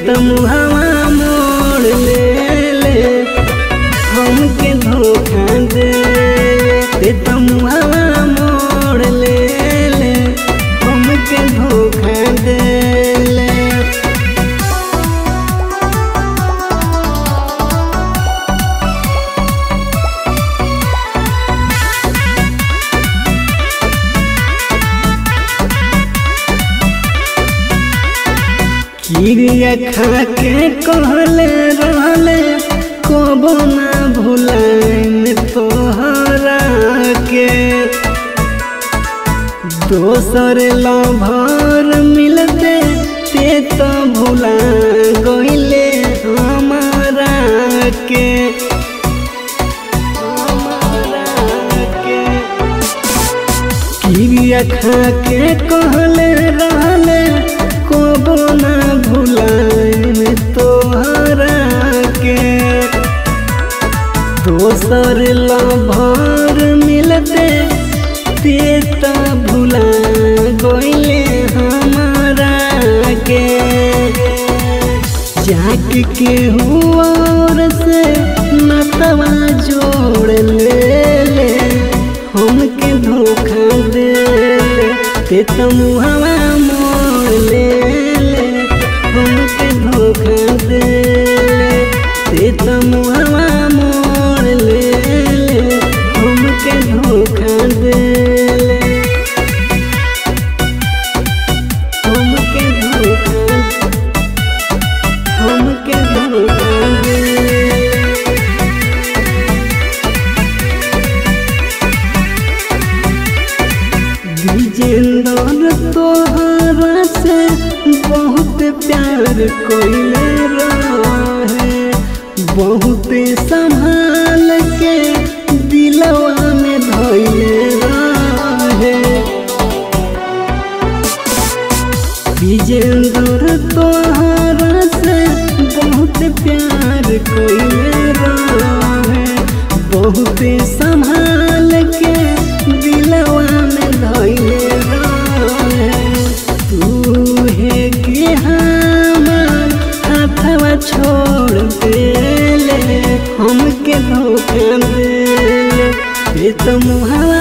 तुम हवा मोड़ ले ले हमके धोखा दे दे तुम हवा मोड़ ले ले हमके धोखा दे ले किरिया खा के कहले रहले कबो ना भुलाइन तोहरा के दोसर लभर मिलते ते तो भुला गइले हमारा के हमारा के किरिया खा के कहले रहले कबो ना भुलाइन तोहरा के दोसर लभर मिलते ते त भुला गइले हमारा के जाक के और से नतवा जोड़ ले ले हमके धोखा दे ले ते तुम हवा मोड़ ले ले हमके धोखा दे ले ते तुम हवा मोड़ ले ले हमके धोखा दे ले हमके धोखा हमके धोखा दे विजेंद्र तोहरा से बहुत प्यार कोइले रहे बहुत संभाल के दिलवा में धोइले रहे विजेंद्र तोहरा से बहुत प्यार कोइले रहे बहुत संभाल के दिलवा में धोइले रहे तू है कि हमार हाथवा छोड़ देले हमके धोखा देले ये तो मुहावा